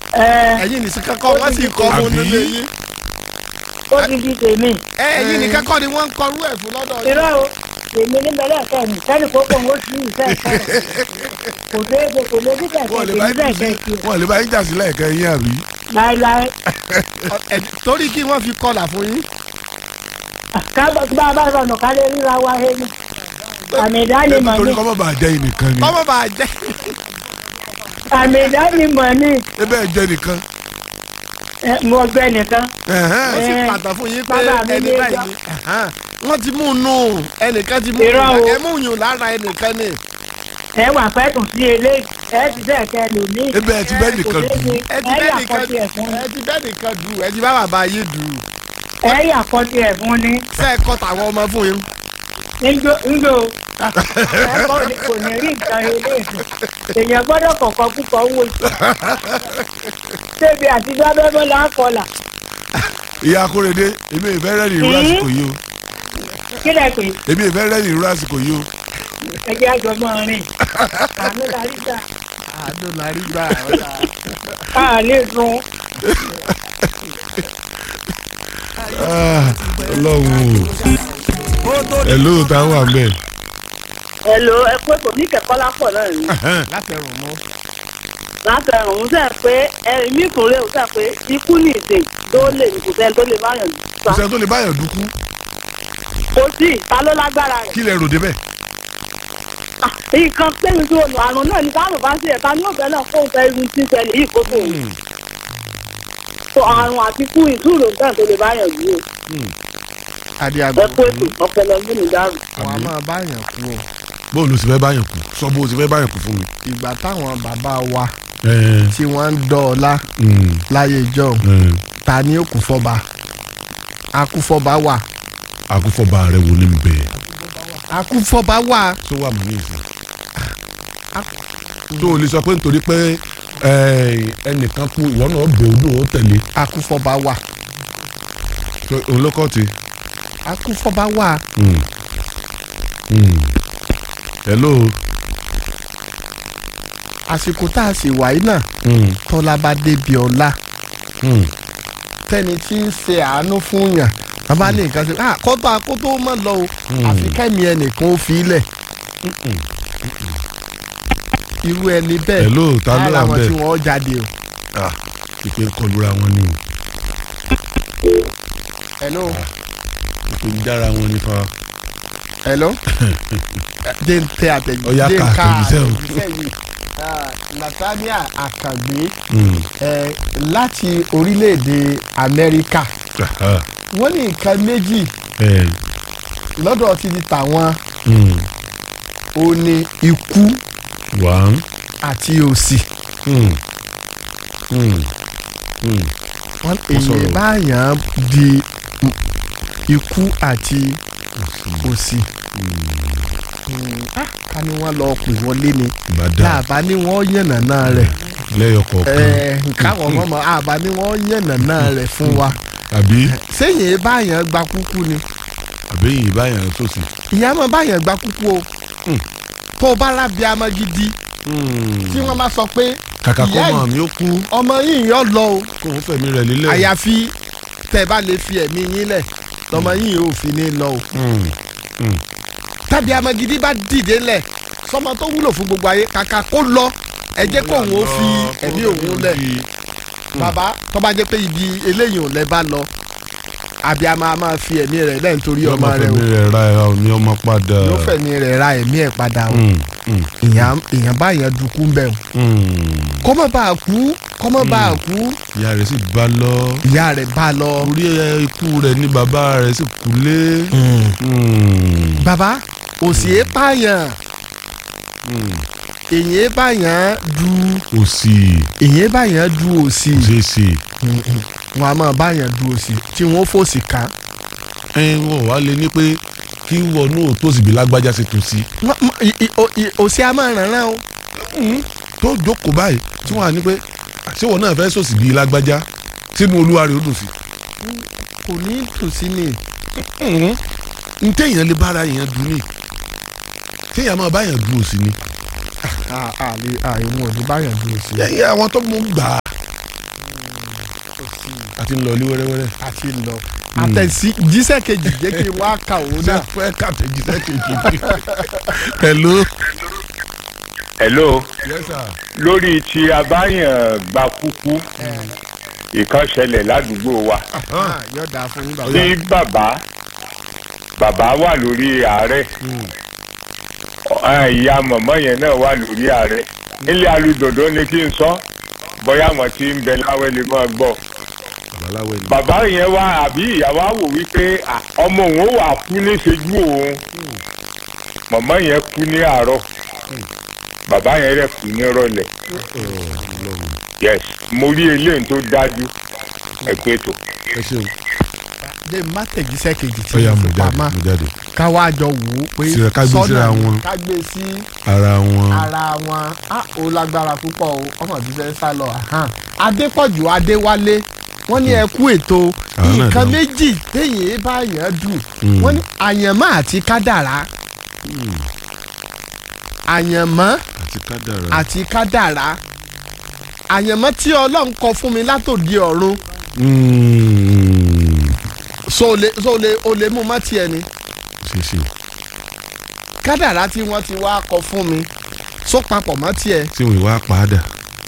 ẹ ẹ̀yin nìkan kọ́ wọ́n sì kọ́ ọmọ Àbí? nílé yín ó ti di tèmi ẹ ẹ̀yin nìkan kọ́ ni wọ́n ń kọrú ẹ̀ fún lọ́dọ̀ yín irọ́ o tèmi níbẹ̀ lẹ́ẹ̀kẹ́ mi sẹ́ni kó kó ń ó sí ìfẹ́ ìfẹ́ kò dé ṣe kò lè dídẹ̀ wọ́n lè tèmi bá bẹ́ẹ̀ yín kẹ́ jà sí sí wọ́n lè bá yín jà sí lẹ́ẹ̀kẹ́ yín àbí. láéláé Ẹ, torí kí wọ́n fi kọlà fún yín kábọ̀ tí bá a bá sọnù ká lè ríra wa he ni àmì ìdánimọ̀ torí ni kọ́ mọ̀ bá jẹ́ yín nìkan ni kọ́mọ́ bá jẹ́ àmì ìdánimọ̀ ni ebe ẹ̀ jẹ́ nìkan. ẹ, mo gbẹ nìkan Ẹ̀hẹ́n. wọ́n sì Ẹ, pàtàkì fún yín pé bàbá mi ẹni ní báyìí ẹjọ́. ni Ẹ̀hán. wọ́n ti mú un nù ẹnìkan ti mú un Irọ́ nù o. ẹ mú yùn lára ẹnìkan ni ẹ wà fẹ́ tún sí eléyìí ẹ ti bẹ́ẹ̀ kẹ́ lòmíì ebe ẹ̀ ti bẹ́ẹ̀ nìkan kò dùn. dé ẹ ti ẹ bẹ́ẹ̀ yà nìkan kọ́tì ẹ̀ fún ẹ ti bẹ́ẹ̀ nìkan dù ẹ ti bá bàbá yìí dù ẹ yà kọ́tì ẹ̀ fún ni ṣe é kọ́ tàwọn ọmọ fún yín ńjọ ńjọ ẹ kọ́ ni kò ní rí nǹkan eléyìí èèyàn gbọ́dọ̀ kọ̀kọ́ púpọ̀ wò sí ṣébi àti dábẹ́bẹ́ là ń kọlà ìyá akóredé èmi ìfẹ́ rẹ́ ní irú Hmm? àsìkò yìí o kí lẹ pé èmi ìfẹ́ rẹ́ ní irú àsìkò yìí o. ẹjẹ àjọmọ́ rìn àánú la rí gbà àádó la rí gbà ọ̀la á lè sun Ah, ọlọ́run o hello táwọn wà mẹ́. Hello, ẹ pé kò ní kẹ̀kọ́ lápọ̀ náà ni. látẹrùn mọ́ Láti ẹ̀rùn òun sẹ́ pé ẹ̀mí ìkúnlẹ̀ òun sẹ́ pé ikú ní ìsìn tó lè ní kò sẹ́ni tó lè bá yàn kò sá. sẹ́ni tó lè báyọ̀ dúkú Kò sí ta ló lágbára rẹ̀. kí lẹ rò débẹ̀. Ah, Nǹkan pẹ́yìn tó nù àrùn náà ní káàrùn bá sí ẹ̀ka ní ọ̀bẹ náà fóun fẹ́ irun tí ń ṣẹlẹ̀ yìí kó tóun. So àrùn àti kú ìtúrò nǹkan tó lè bá yàn yìí o. adé Ẹ àgbà kó ètò ọ̀pẹ̀lẹ̀ ọdún ní dárò. wọn a máa báyàn kú o bó ló sì fẹ́ báyọ̀ kú sọ bó o sì fẹ́ báyọ̀ kú fún mi. ìgbà táwọn bàbá wa Ẹ, tí wọ́n ń dọ́ọ̀lá mm, láyé ìjọ ẹ, ta ni ó kú fọba akúfọba wà àkúfọ̀bà rẹ wò ní bẹ́ẹ̀ akúfọba wà tó wà mọ́ ní ìsìn. tó o lè sọ pé nítorí pé ẹ, ẹnìkan kú ìwọ náà bẹ̀ odò ó tẹ̀lé akúfọba wà tó òun ló kọ́ ti. akúfọba wà Mm. Mm. hello. àsìkò tá a sì wáyé náà Mm. tọ́lá bá débi ọlá Mm. tẹ́ni tí ń ṣe àánú fún yàn bàbá ní nǹkan ṣe ah kọ́tọ́ akótó mọ̀ lọ o àfi kẹ́mi ẹnìkan ó fi ilẹ̀ irú ẹni bẹ́ẹ̀ hello ta ló ara wà wọn tí bẹ́ẹ̀. wọ́n jáde o. Ah, ìpè ń kọlura wọn ni o hello ìpè ń dára wọn ni fa. hello jẹ́ ń tẹ Ọya àtẹ̀jíṣẹ́ ka ká àtẹ̀jíṣẹ́ o. àtẹ̀jíṣẹ́ yìí Ah, Nathaniel Akàgbé Mm. eh, láti orílẹ̀-èdè Amẹ́ríkà Aha. wọ́n ní nǹkan méjì Eh, lọ́dọ̀ ti di tàwọn mm. ó ní ikú one. àti òṣì Mm. Mm. Mm. wọ́n Ó sọ̀rọ̀. èyí báyàn di mm, ikú àti òṣì Mm, ah, ká ní wọ́n lọ pè wọlé ni Bàdà láàbá ní wọ́n yànnàná rẹ̀ lẹ́yọ̀ kọ̀ọ̀kan. Eh, káwọn ọmọ mọ̀ àbá ní wọ́n yànnàná rẹ̀ fún wa Àbí sẹ́yìn báyàn gba kúkú ni àbí yìí báyàn tó sì. ìyá máa báyàn gba kúkú o Mm. tó o bá rábí amọ gidi tí wọ́n bá sọ pé Kàkà kó ìyá mọ̀ yìí- mi ó kú ọmọ yìí yọ lọ o kó òun fẹ̀mí rẹ̀ lílẹ̀. àyàfi tẹ́ ẹ bá lè fi ẹ̀mí yín lẹ̀ lọ́mọ yìí yóò fi ní lọ o Mm. tàbí amọ gidi bá dìde lẹ̀ sọmọ tó wúlò fún gbogbo ayé kàkà kó lọ ẹ jẹ́ kó òun ó fi ẹ̀mí òun lẹ̀ bàbá tó bá jẹ́ pé ibi eléyìí ò lẹ́ bá lọ àbí a máa máa fi ẹ̀mí rẹ̀ lẹ́yìn torí Yóò ọmọ máa rẹ̀ o fẹ̀mí rẹ̀ ra ẹ̀ ní ọmọ padà. yóò fẹ̀mí rẹ̀ ra ẹ̀mí ẹ̀ padà o Mm. Mm. èèyàn èèyàn báyàn dùkú ń bẹ̀ o Mm. kó má bàa kú kó má bàa kú ìyá rẹ̀ sì bá lọ. ìyá rẹ̀ bá lọ. orí ẹ ikú rẹ̀ ní bàbá rẹ̀ sì kú lé. Mm. bàbá òsì é pààyàn Mm. èyàn é báyàn du òsì èyàn é báyàn du òsì kò ṣeé ṣe. wọn a máa báyàn du òsì tí wọn fòsì ká ẹ wọ́n wá lé ní pé kí wọnú òtòsí bí lágbájá ṣe tún sí. Wọ́n- mọ- i- i- o- i- òsì a máa ràn rán o tó jókòó báyìí tí wọ́n á ní pé àṣewọ̀ náà fẹ́ sòsì bí lágbájá sínú olúwa rẹ̀ ó dùn sí. kò ní tòsí ni n téèyàn lè bára èèyàn dùn ní téèyàn máa báyàn dùn òsì ni. àlè àìmọ̀ ní báyàn du òsì. ẹ̀yìn àwọn tó mú gbà á àti ń lọ ilé wẹ́rẹ́wẹ́rẹ́. àti lọ àtẹ̀sí jíṣẹ́ kejì jẹ́ kí n wá kà ó ṣé náà. fẹ́ kàtẹ́jíṣẹ́ kejì bí. hello. hello yes sir. lórí tí abáyàn gba kúkú ìkan ṣẹlẹ̀ ládùúgbò wa Ah, yóò dáa fún yín bàbá. tí bàbá bàbá wà lórí ààrẹ Ẹ, ìyá mọ̀mọ́ yẹn náà wà lórí ààrẹ nílé alùdòdó ni kí n sọ bóyá àwọn tí ń bẹ láwẹ́ lè máa gbọ́ babaláwo ni. bàbá yẹn wá àbí ìyàwó wò wípé à, ọmọ òun ó wà kú níṣẹ́jú òun mọ̀mọ́ yẹn kú ní àárọ̀ bàbá yẹn rẹ̀ kú ní ìrọ̀lẹ́ yes mo rí eléyìí tó dájú ẹ pé tó. ẹ ṣeun. dé má tẹ̀jíṣẹ́ kejì tí ó yá mo mo fi jáde pamọ́ mo jáde. ká wá jọ wò ó pé Síra- ká gbé síra ni, wọn. ká gbé sí ara wọn. ara wọn á ó lágbára púpọ̀ o ọmọ ìbísẹ́ sá lọ ahán. adépọ̀jù adéwálé wọ́n ní ẹ kú ètò Àwọn náà nǹkan dáhùn. méjì téèyàn bá yàn dùn Mm. wọ́n ní àyànmọ́ àti kádàrá àyànmọ́ àti kádàrá. àti kádàrá àyànmọ́ tí ọlọ́run kọ fún mi látòdì ọ̀run Mm. so o lè so o lè o lè mú mọ́ tiẹ̀ ni ṣe ṣe kádàrá tí wọ́n ti wá kọ fún mi so papọ̀ mọ́ tiẹ̀ tí wọn wá padà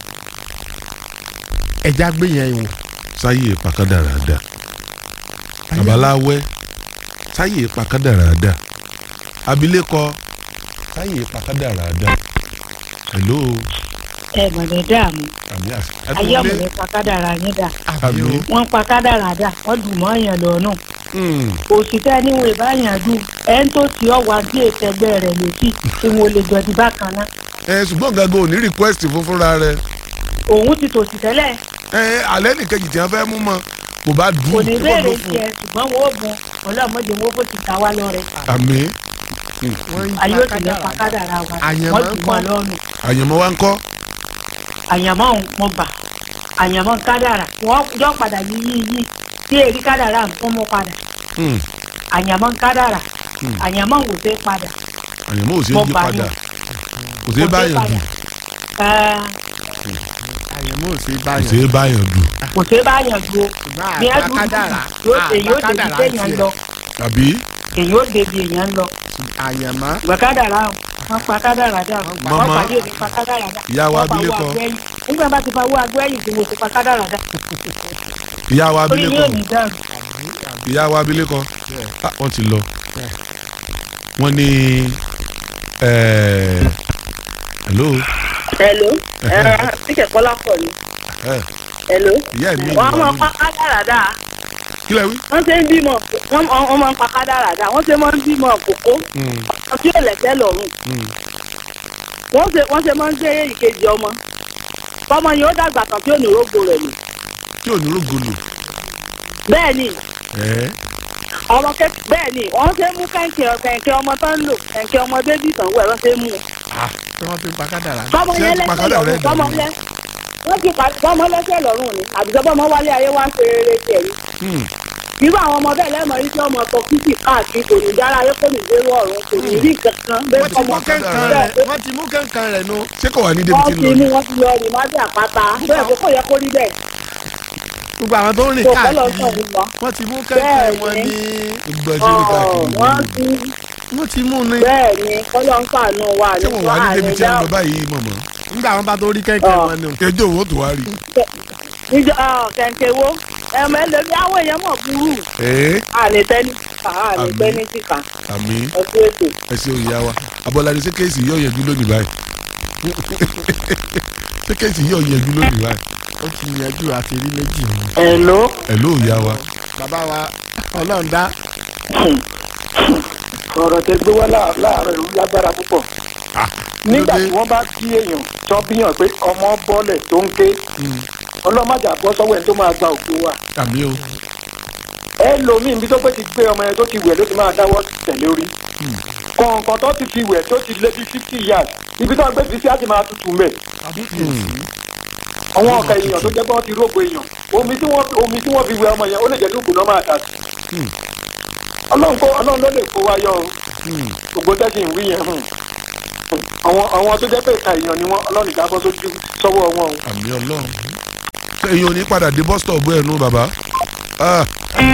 ẹja gbé yẹn wò. sáyé pàkádàrá dà babaláwẹ sáyé pàkádàrá dà abilékọ sáyé pàkádàrá dà hello ẹ mọ̀lẹ́ dààmú àmì àṣẹ. ayé ọ̀mọ̀lẹ́ pa kádàrá yín dà àmì wọ́n pa kádàrá dà wọ́n dùn mọ́ èèyàn lọ́nà Mm. òṣìṣẹ́ níwọ̀n ìbáyàn dùn ẹ̀ ń tó ti ọ̀wá bí ètò ẹgbẹ́ rẹ̀ létí tí wọ́n lè jọ̀dí bákan náà ẹ ṣùgbọ́n gangan ò ní request fún fúnra rẹ òun ti tòṣì tẹ́lẹ̀ ẹ alẹ́ nìkejì tí wọ́n fẹ́ mú mọ́ kò bá dùn kò ní kó béèrè ló fún tiẹ̀ ṣùgbọ́n wọ́n ó bun ọlọ́mọdé wọn bó ti ta wá lọ́rẹ̀ àmì wọ́n ń ayé pa ò sì lè pa kádàrá wa Àyànmọ́ wọ́n dùn mọ́ ńkọ́? lọ́rùn àyànmọ́ wa ń kọ́ àyànmọ́ òun mo bà àyànmọ́ kádàrá wọ́n yọ padà yí yí yí tí èrí kádàrá ń fún mọ́ padà Mm. àyànmọ́ kádàrá Hmm. àyànmọ́ wò fẹ́ padà àyànmọ́ ò ṣe é Mo yí bá padà yàn. kò ṣe é Kò ṣeé báyàn padà. dùn Ẹ́ẹ́, àyẹ̀mọ́ ò sí kò báyọ̀ ṣe é báyàn dùn kò ṣeé báyàn dúró bí ẹ dúdú kádàrá yóò ṣe yóò débi téèyàn lọ tàbí èyí ó débi èèyàn lọ àyẹ̀mọ́ ìgbà kádàrá wọn pa kádàrá dà wọn Màmá, pàdé òní pa kádàrá dà ìyá wa wọn pa owó abilékọ agbẹ́yìn nígbà bá ti fa owó agbẹ́yìn tí mo ti pa kádàrá dà ìyá wa orí abilékọ yóò ní dàrú ìyá wa abilékọ Ah, wọ́n ti lọ wọ́n ní eh, hello hello ẹ tíkẹ̀ kọ́lá pọ̀ ni Eh, hello ìyá mi wọ́n á máa pa kádàrá dáa kí lẹ wí. wọ́n ṣe ń bímọ wọ́n wọ́n máa ń pa kádàrá dáa wọ́n ṣe máa ń bímọ kókó Mm, tí ò lẹ́sẹ̀ lọ́rùn mm. wọ́n ṣe wọ́n ṣe máa ń gbé ìkejì ọmọ tọmọ yìí ó dàgbà tán tí ò ní rógbò rẹ̀ nù tí ò ní rògbòlò bẹ́ẹ̀ ni ẹ ọmọ kẹ bẹ́ẹ̀ ni wọ́n ṣe mú kẹ̀kẹ́ kẹ̀kẹ́ ọmọ tán ń lò kẹ̀kẹ́ ọmọ bébí tán wẹ̀ wọ́n ṣe mú tí wọ́n fi pa kádàrá. tọmọ Ṣé yẹn ti pa lẹ́sẹ̀ kádàrá lọ́rùn ẹ̀ tọmọ dànù? yẹn wọ́n ti pa tọmọ lẹ́sẹ̀ lọ́rùn ni àbíjọ́ bọ́mọ wálé ayé wá ṣe rere tiẹ̀ ni Mm. irú àwọn ọmọ bẹ́ẹ̀ lẹ́mọ̀ yìí tí ọmọ ọkọ̀ kìkì káàkiri kò ní dára ayé kò ní dérú ọ̀run kò ní rí kankan bẹ́ẹ̀ wọ́n ti mú ọmọ kẹ́ńkan kádàrá. rẹ̀ wọ́n ti mú kẹ́ńkan rẹ̀ nu. ṣé kò wà ní débi tí wọ́n ń ti lọ mú ni. wọn ti lọ rí májè àpáta bẹ́ẹ̀ kó kò yẹ kó rí bẹ́ẹ̀ gbogbo àwọn tó ń rìn kò kọ́ lọ káàkiri sọ̀rọ̀ lọ. wọ́n ti mú kẹ́ńkan Bẹ́ẹ̀ wọn ni. ní. gbogbo ẹṣẹ ní káàkiri wọ́n ìlú. ti wọ́n ti mú ní. bẹ́ẹ̀ ni kọ́lọ́ ń fàánú wa ṣé wọn wà ní débi tí ń lọ báyìí mọ̀mọ́. nígbà wọn bá tó rí kẹ́ńkan Ọ̀. wọn ni. ẹjọ́ òun ó tó wá rí. níjọ kẹ̀kẹ́ wo ẹ̀mọ ẹlẹ́bí àwọn èèyàn mọ̀ burú ẹ àlè tẹ́ni kà àlè Àmín. tẹ́ni kíkà àmì ẹ̀kú ètò. ẹ ṣe òyìnbá wa abọ́ládé ṣé kéèsì yóò yẹjú lónìí báyìí. ṣé kéèsì yóò yẹjú lónìí báyìí. ó ti yanjú àti rí méjì ni. ẹ̀ló ẹ ló òyìnbá wa. bàbá wa ọlọ́run dá. ọ̀rọ̀ tẹ gbé wá láà- láàárọ̀ ìlú lágbára púpọ̀. nígbà ló dé? tí wọ́n bá kí èèyàn tó bíyàn pé ọmọ bọ́lẹ̀ tó ń ké ọlọ́mọdé àbọ̀ sọ́wọ́ ẹni tó máa gba òkú wa. àmì o. ẹ lómi ibi tó pé ti gbé ọmọ yẹn tó ti wẹ̀ ló ti máa dáwọ́ tẹ̀lé orí. kọ̀ọ̀kan tó ti fi wẹ̀ tó ti lé bí fifty years ibi tó gbé fi sí á ti máa tutù mẹ́. àwọn ọ̀kà èèyàn tó jẹ́ pé wọ́n ti rógo èèyàn omi tí wọ́n omi tí wọ́n fi wẹ̀ ọmọ yẹn ó lè jẹ́ dúkùú náà máa dà sí. ọlọ́run kó ọlọ́run ló lè kó wa yọ o gbogbo tẹ́sí ń wí yẹn hùn. àwọn àwọn tó jẹ́ pé ìka èèyàn ni wọ́n ọlọ́run ìjábọ̀ sójú sọ́wọ́ wọn o. àmì ọlọ́run. ṣé èyí ò ní padà dé bus stop ẹ̀ nù bàbá. Ah.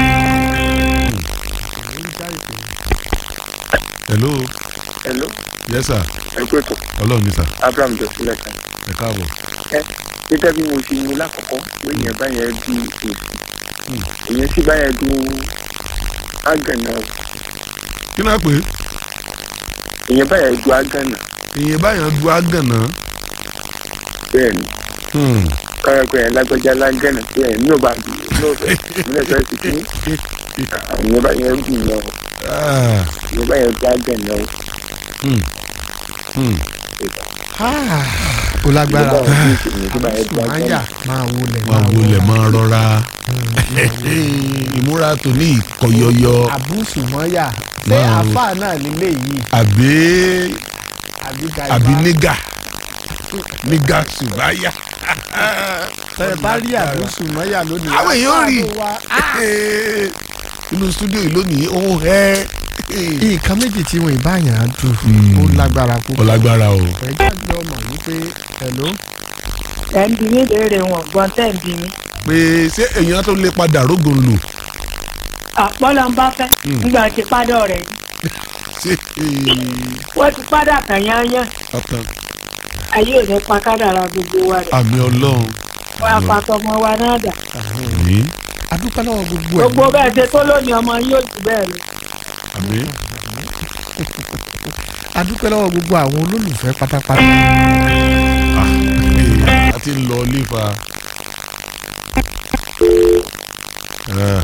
hello hello yes sir ẹ pé tó ọlọ́run ní sà abraham jọ sílẹ̀ kan ẹ káàbọ̀ gẹ́gẹ́ bí mo ti mú lákọ̀ọ́kọ́ pé ìyẹn báyẹn du èsì ìyẹn sì báyẹn du ágànà kí náà pé ìyẹn báyẹn du ágànà ìyẹn báyọ̀ du agànà bẹ́ẹ̀ ni káyọ̀ pé ẹ̀ lágbájá lágànà pé ẹ̀ ní òbá dùn ní òbẹ̀ ìmúlẹ̀ fẹ́ sì kí ìyẹn báyẹn dùn yẹn o ìyẹn báyẹn du ágànà o ó lágbára o. ìyẹn báyẹn du máa ágànà yà máa wọlé máa wọlé máa rọra ìmúra tó ní ìkọyọyọ àbúsù mọ́yà ṣé Máa wo- àáfà náà nílé yìí àbí àbí àbí nígà nígà ṣùgbáyà. tẹ bá rí àbúsù mọ́yà lónìí. Àwọn èèyàn rí. àfáà ló wá. inú stúdíò yìí lónìí ó ń hẹ́ nǹkan méjì tí wọn ìbáyàn á dùn Hmm. ó lágbára púpọ̀. ọlágbára o. ẹ jáde ọmọ wípé hello ẹ̀ ń bi mí léèrè wọn gbọ́n tẹ̀ ń bi mí. pé ṣé èèyàn tó lè padà rógùn lò àpọ́lọ́ ń bá fẹ́ Mm. nígbà tí padà rẹ̀ ṣé wọ́n ti padà kàn yányán ọ̀tàn ayé ò ní pa kádàrà gbogbo wa rẹ̀ àmì ọlọ́run wọ́n á pa tọmọ wa náà dà. ní adúpẹ́ lọ́wọ́ gbogbo ẹ̀. gbogbo bẹ́ẹ̀ ṣe tó lónìí ọmọ yóò jù bẹ́ẹ̀ lọ. àmì adúpẹ́ lọ́wọ́ gbogbo àwọn olólùfẹ́ pátápátá. a ti ń lọ lífa. Ah,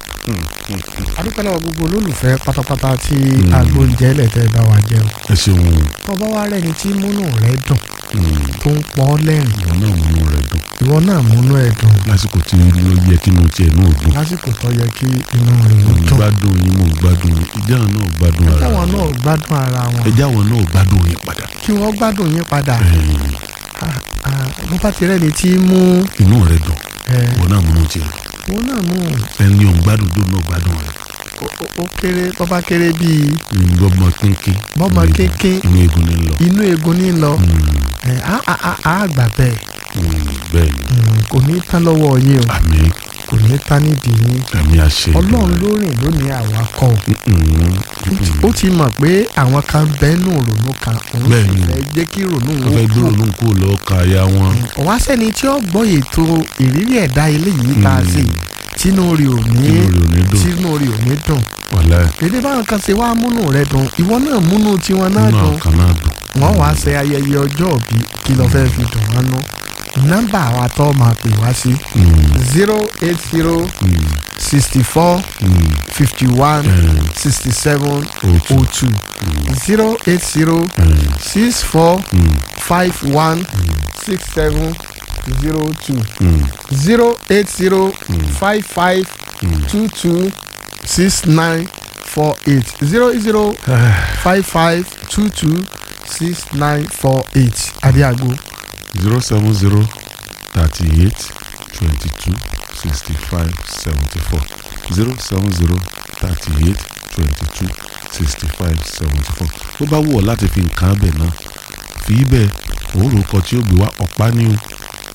adúpẹ́ lọ́wọ́ gbogbo olólùfẹ́ pátápátá tí Hmm. agbóúnjẹ lẹ́tẹ̀ bá wa jẹun. ẹ ṣeun tọ́ba wa rẹ́ni tí múnú rẹ̀ dùn Mm, tó ń pọ́ lẹ́rìn ìwọ náà múnú rẹ dùn ìwọ náà múnú ẹ̀ dùn lásìkò tí ó yẹ kí inú tiẹ̀ náà dùn. lásìkò tó yẹ kí inú rẹ̀ mo ó ń dùn. gbádùn yín mo ń gbádùn yín ìjà náà gbádùn ara táwọn wọn. náà gbádùn ara wọn ẹjẹ́ àwọn náà gbádùn yín padà. kí wọ́n gbádùn yín padà. Ẹ̀yin, Ah, ah, bó bá ti rẹ́ni tí mú inú rẹ dùn ẹ̀ ìwọ náà múnú tiẹ̀ òun náà mú ẹni ò ń gbádùn dùn náà gbádùn rẹ. ó- ó- ó kéré bó bá kéré bíi bọ́mọ kínkín. Bọ́mọ inú egun- kínkín. inú egun ni ń lọ. inú egun ní lọ Mm, ẹ̀ á á á á gbà bẹ́ẹ̀ mm, bẹ́ẹ̀ ni Mm, kò ní tán lọ́wọ́ yín o àmì kò ní tán nídìí yín àmì àṣẹ. ọlọ́run ló rìn lónìí àwa kọ́ o Mm, mm, ó ti mọ̀ pé àwọn kan bẹ́ẹ̀nù rònú kan òun Bẹ́ẹ̀ sì ni. fẹ́ jẹ́ kí rònú wọ́n òun fẹ́ kú dúró ló ń kó lọ ka ya wọn. ọ̀wá sẹ́ni tí ó gbọ́ ètò ìrírí ẹ̀dá eléyìí tá a ṣe tínú rí ò ní inú rẹ̀ ò ní dùn. tínú rí ò ní dùn wàlá èdè báwọn kan ṣe wá múnú rẹ dùn ìwọ náà múnú tiwọn náà inú dùn àwọn kan náà dùn. wọ́n wá ṣe ayẹyẹ ọjọ́ òbí kí ló fẹ́ fi dùn wọ́n nú nọ́mbà wa tó máa pè wá sí Mm, zero eight zero mm, sixty four mm, fifty one mm, sixty seven òtù, oh two mm, zero eight zero mm, six four mm, five one six seven zero two mm, zero eight zero Mm. five five mm. two two six nine four eight zero zero five five two two six nine four eight adiago zero seven zero thirty eight twenty two sixty five seventy four zero seven zero thirty eight twenty two sixty five seventy four tó bá wù ọ́ láti fi nǹkan abẹ náà fi í bẹ́ẹ̀ òórùn ọkọ̀ tí ó gbé wá ọ̀pá ní o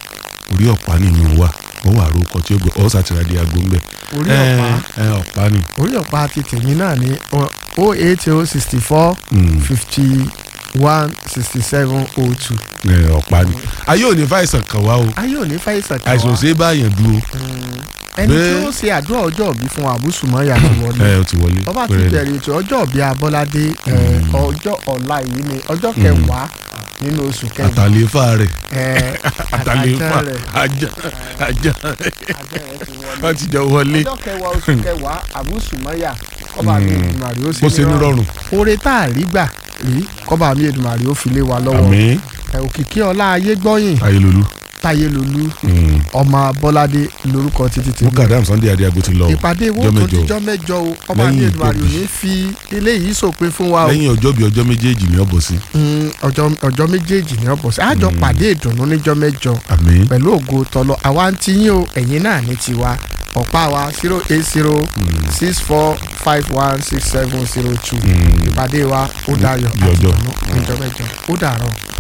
orí ọ̀pá ní ìmú wa ó wà rúkọ tí ó gbé ọ́ sàtìrádìí aago ń bẹ̀. orí ẹ ọ̀pá ẹ ọ̀pá ni. orí ọ̀pá ti tèmi náà ní o eight o sixty four Mm, fifty one sixty seven o two ẹ ọ̀pá ni. ayé ò ní fàìsàn kàn wá o ayé ò ní fàìsàn kan àìsàn ò wá ṣe é báyàn dúró ẹni tí bẹ́ẹ̀- ó ṣe àdúrà ọjọ́ òbí fún àbúsùmọ́yà ti wọlé ẹ ó ti wọlé. ọba ti pẹ̀rẹ̀. bẹ̀rẹ̀ ètò ọjọ́ òbí abọ́ládé ẹ, Mm. ọjọ́ ọ̀la yìí ni ọjọ́ kẹwàá nínú oṣù kẹwàá àtàléfà rẹ̀ ẹ, àtàléfà àtàjẹ́ rẹ̀ ajá ajá àjẹ́ rẹ̀ ti wọlé. wọ́n ti jọ wọlé. ọjọ́ kẹwàá oṣù kẹwàá àbúsùmọ́yà kọ́ba mi Mm. Èdùmàrè ó bó ṣe ní rọrùn. oore tá a rí gbà rí kọ́ba mi Èdùmàrè ó fi lé wa lọ́wọ́ àmín ẹ, òkìkí ọlá ayé gbọ́yìn ayélujú. táyélolú ọmọ bọ́ládé lórúkọ títí tèmi mukadam sunday adiago ti lọ. ìpàdé wo ọjọ́ tó mẹ́jọ. dijọ́ mẹ́jọ o ọba mi Lẹ́yìn Èdùmàrè ò ìgbòbi. ní fi eléyìí sòpin fún wa o lẹ́yìn ọjọ́ bíi ọjọ́ méjèèjì ní ọ̀bọ̀ sí. Mm, ọjọ́ ọjọ́ méjèèjì ní ọ̀bọ̀ sí àjọ Mm. pàdé ìdùnnú níjọ́ mẹ́jọ àmín. pẹ̀lú ògo tọlọ àwa ń tiyín o ẹ̀yin náà ní tiwa ọ̀pá wa zero eight zero Mm. six four five one six seven zero two Mm. ìpàdé wa ó dayọ̀ Di ọjọ́. ìdùnnú níjọ́ mẹ́jọ ó dàárọ̀.